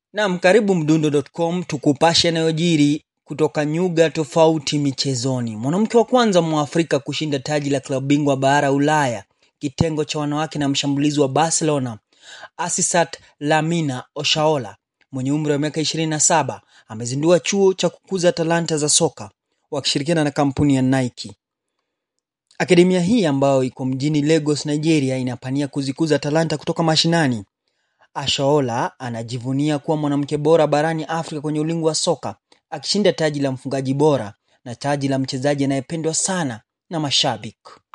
Naam, karibu mdundo.com tukupashe yanayojiri kutoka nyuga tofauti michezoni. Mwanamke wa kwanza Mwafrika kushinda taji la klabu bingwa bara Ulaya kitengo cha wanawake na mshambulizi wa Barcelona Asisat Lamina Oshaola mwenye umri wa miaka 27 amezindua chuo cha kukuza talanta za soka wakishirikiana na kampuni ya Nike. Akademia hii ambayo iko mjini Lagos, Nigeria inapania kuzikuza talanta kutoka mashinani. Ashaola anajivunia kuwa mwanamke bora barani Afrika kwenye ulingo wa soka, akishinda taji la mfungaji bora na taji la mchezaji anayependwa sana na mashabiki.